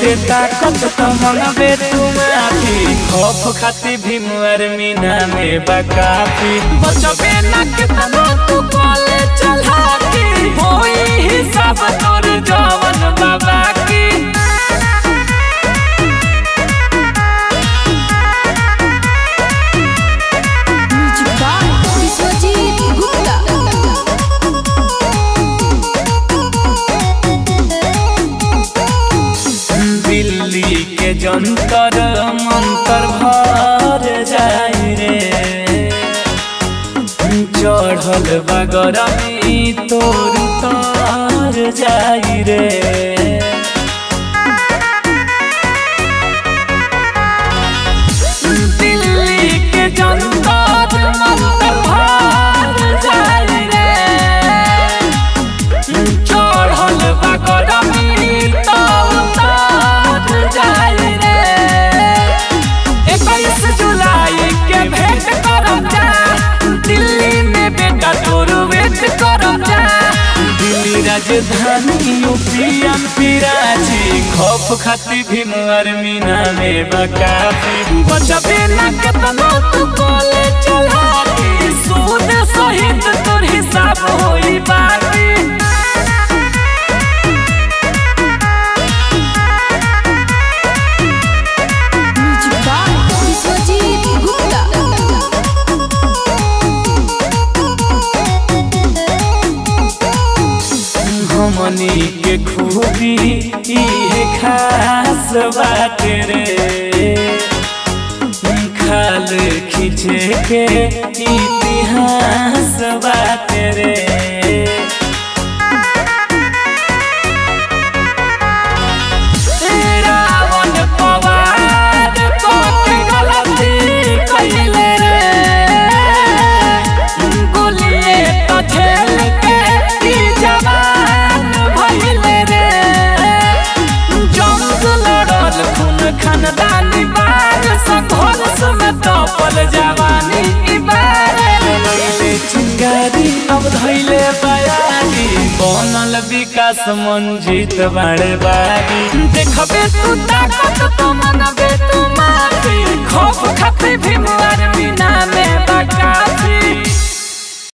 बेटे ताकत तो मंगबे तू माफी खौफ खाती भीम मीना में बकाफी बचबे ना कितना तू कॉले चला के होई हिसाब तोर जवन बाबा की म्यूजिक बाय विश्वजीत गुप्ता दिल्ली के जंतर मंतर भर जाई रे चढ़ल बगरमी तोर तर जाई रे दिल्ली के जंतर मंतर भर जाई रे चढ़ल बगरमी तोर जाई रे इक्कीस जुलाई के भेंट करम जा दिल्ली में बेटा तोर वेट करम जा दिल्ली राजधानी यूपी एमपी रांची खौफ खाती भीम मीना में बकाफी बचबे ना केतना तू कॉले चला के सूद सहित तोर हिसाब होई बाकी म्यूजिक बाय विश्वजीत गुप्ता हमनी के खूबी इहे खास बात रे खाल खींचे के इतिहास बात रे रावण पवार कोके गलती कइले रे गोलिए तो झेल के ई जवान भइले रे जंग लड़ल खून खानदानी बार संघर्ष में तपल जवानी ई बार लइले चिंगारी अब धइले बयानी बनल विकास मंजित बाड़े बागी देखबे तू ताकत तो मनबे तू माफी